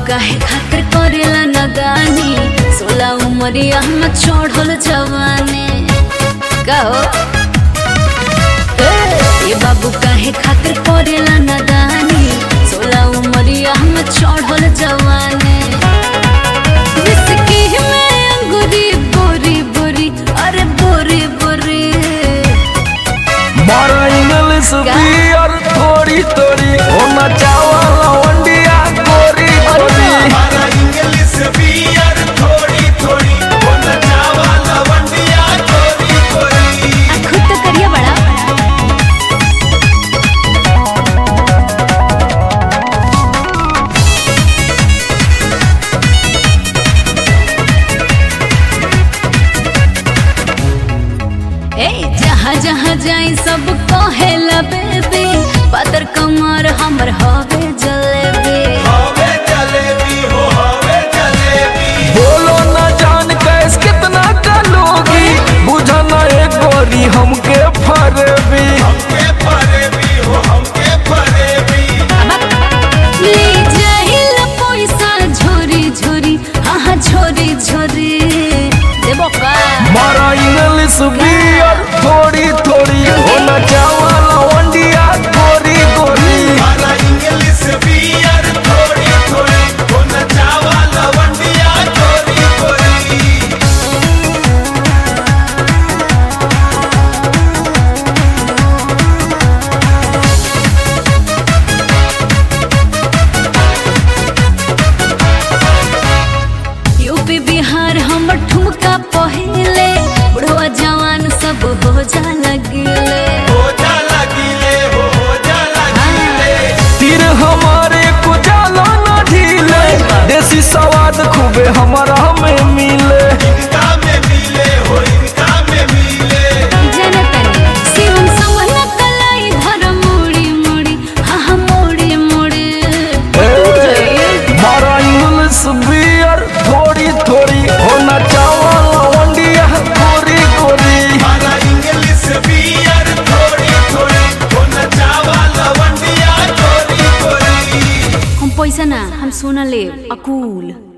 काहे खातिर करेला नगानी सोला उमरिया में चढ़ल जवानी कहो ए बाबू काहे खातिर करेला नगानी सोला उमरिया में चढ़ल जवानी विस्की में अंगूरी बोरी बोरी अरे बोरी बोरी मारा इंग्लिश बियर थोड़ी थोड़ी होना चावला वंडिया गोरी गोरी हमारा इंग्लिश बियर थोड़ी थोड़ी होना चावा लवंडिया थोड़ी थोड़ी खुद तो करिए बड़ा ए जहाँ जहाँ जाई सब कहेला बेबी पातर कमर हमर हवे जलेबी हवे जलेबी हो हवे जलेबी बोलो न जान कैस कितना का लोगी बुझा न एक गोरी हमके फरबी हमके फरेबी हो हमके फरेबी ले जाइल पैसा झोरी झोरी हाँ हाँ झोरी झोरी देबो का मारा इंग्लिश बियर थोड़ी थोड़ी होना चावला वंडिया गोरी गोरी हमारा इंग्लिश बियर थोड़ी थोड़ी होना चावा लवंडिया थोड़ी थोड़ी यूपी बिहार हमर ठुमका पहिले बुढ़वा जवान सब हो जा लगिले हो जा लगिले हो हो जा लगिले तीर हमारे को जाला न ढीले देसी स्वाद खूबे हमारा में मिले इनका में मिले हो इनका में मिले जनतन शिवम समन कलाई धर मुड़ी मुड़ी हाँ हाँ मुड़ी मुड़ी मारा इंग्लिश बियर थोड़ी थोड़ी होना चावला वंडिया गोरी गोरी हमारा इंग्लिश बियर थोड़ी थोड़ी होना चावा लवंडिया थोड़ी थोड़ी हम पैसा ना हम सोना ले अकूल